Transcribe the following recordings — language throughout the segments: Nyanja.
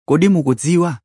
kodi mukudziwa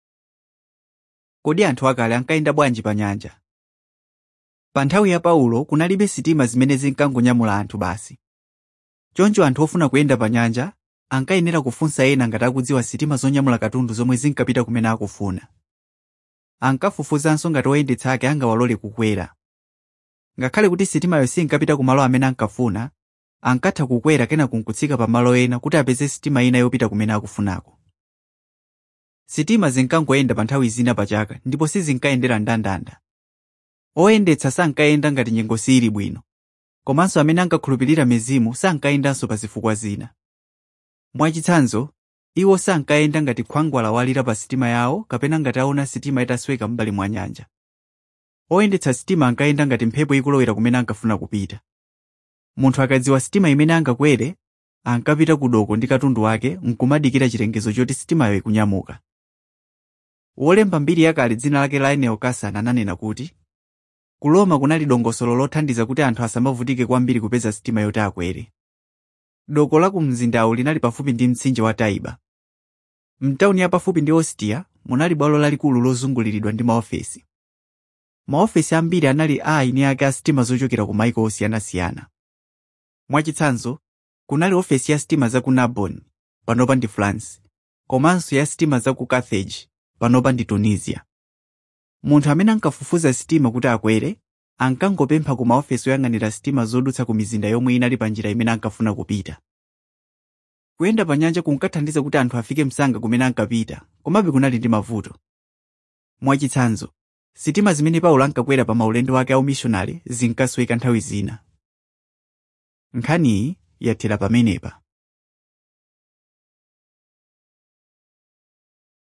kodi anthu akale ankayenda bwanji pa nyanja pa nthawi ya paulo kunalibe sitima zimene zinkangonyamula anthu basi choncho anthu ofuna kuyenda pa nyanja ankayenera kufunsa ena ngati akudziwa sitima zonyamula katundu zomwe zinkapita kumene akufuna ankafufuzanso ngati oyendetsa ake angawalole kukwera ngakhale kuti sitimayo sinkapita ku malo amene ankafuna ankatha kukwera kena kunkutsika pa malo ena kuti apeze sitima ina yopita kumene akufunako sitima zinkangoyenda pa nthawi zina pa chaka ndipo sizinkayendera ndandanda oyendetsa sankayenda ngati nyengo sili bwino komanso amene ankakhulupirira mizimu sankayendanso pa zifukwa zina mwachitsanzo iwo sankayenda ngati khwangwala walira pa sitima yawo kapena ngati aona sitima itasweka m'mbali mwa nyanja oyendetsa sitima ankayenda ngati mphepo ikulowera kumene ankafuna kupita munthu akadziwa sitima imene angakwere ankapita ku doko ndi katundu wake nkumadikira chilengezo choti sitimayo ikunyamuka wolemba mbiri yakale dzina lake laeneo kasana ananena kuti ku roma kunali dongosolo lothandiza kuti anthu asamavutike kwambiri kupeza sitima yoti akwere doko la ku mzindawu linali pafupi ndi mtsinje wa taiba mtawuni yapafupi ndi ostia munali bwalo lalikulu lozunguliridwa ndi maofesi maofesi ambiri anali a aini ake a sitima zochokera ku maiko osiyanasiyana mwachitsanzo kunali ofesi ya sitima za ku narbonne panopa ndi france komanso ya sitima za ku carthage panopa ndi tunisia munthu amene ankafufuza sitima kuti akwere ankangopempha ku maofesi oyang'anira sitima zodutsa ku mizinda yomwe inali pa njira imene ankafuna kupita kuyenda pa nyanja kunkathandiza kuti anthu afike msanga kumene ankapita komabe kunali ndi mavuto mwachitsanzo sitima zimene paulo ankakwera pa maulendo ake aumishonari zinkasweka nthawi zina nkhaniyi yathera pamenepa